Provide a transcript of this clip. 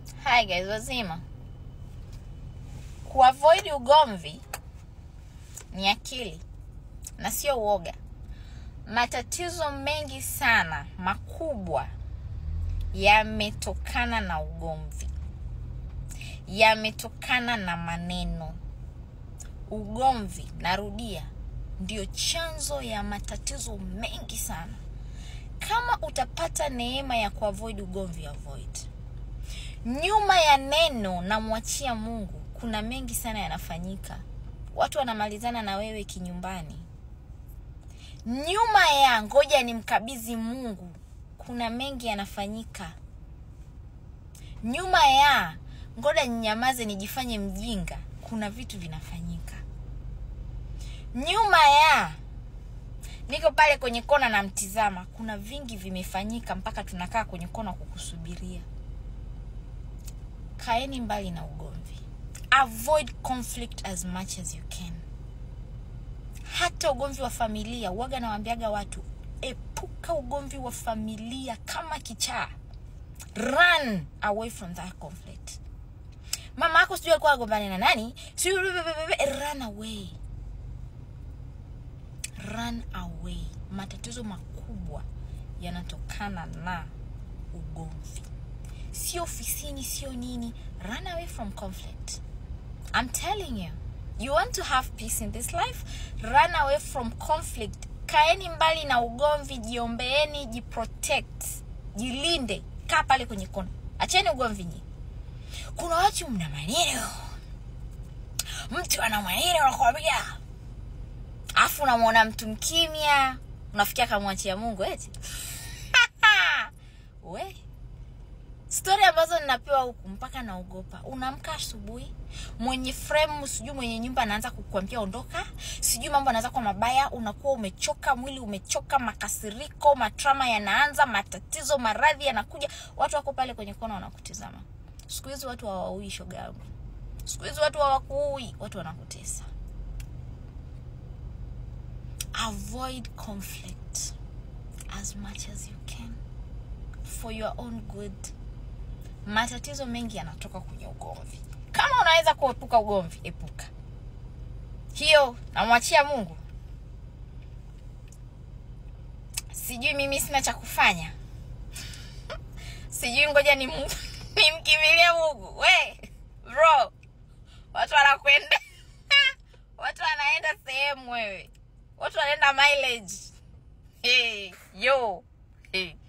Hi guys, wazima. Kuavoid ugomvi ni akili na sio uoga. Matatizo mengi sana makubwa yametokana na ugomvi, yametokana na maneno. Ugomvi, narudia, ndio chanzo ya matatizo mengi sana. Kama utapata neema ya kuavoid ugomvi, avoid nyuma ya neno namwachia Mungu, kuna mengi sana yanafanyika. Watu wanamalizana na wewe kinyumbani. Nyuma ya ngoja nimkabidhi Mungu, kuna mengi yanafanyika. Nyuma ya ngoja ninyamaze nijifanye mjinga, kuna vitu vinafanyika. Nyuma ya niko pale kwenye kona namtizama, kuna vingi vimefanyika mpaka tunakaa kwenye kona kukusubiria. Kaeni mbali na ugomvi. Avoid conflict as much as you can. Hata ugomvi wa familia, waga nawaambiaga watu, epuka ugomvi wa familia kama kichaa. Run away from that conflict. Mama yako sijui alikuwa agombane na nani, sijui run away. Run away. Matatizo makubwa yanatokana na ugomvi sio ofisini sio nini run away from conflict i'm telling you you want to have peace in this life run away from conflict kaeni mbali na ugomvi jiombeeni jiprotect jilinde kaa pale kwenye kona acheni ugomvi nyi kuna watu mna maneno mtu ana maneno nakwambia afu unamwona mtu mkimya unafikia kamwachia mungu eti we stori ambazo ninapewa huku mpaka naogopa unaamka asubuhi mwenye frame sijui mwenye nyumba anaanza kukwambia ondoka sijui mambo anaanza kwa mabaya unakuwa umechoka mwili umechoka makasiriko matrama yanaanza matatizo maradhi yanakuja watu wako pale kwenye kona wanakutizama siku hizi watu hawaui shoga yangu siku hizi watu hawakuui watu wanakutesa avoid conflict as much as you can for your own good matatizo mengi yanatoka kwenye ugomvi kama unaweza kuepuka ugomvi epuka hiyo namwachia mungu sijui mimi sina cha kufanya sijui ngoja ni nimkimbilie mungu we bro watu wanakwenda watu wanaenda sehemu wewe watu wanaenda mileage hey, yo hey.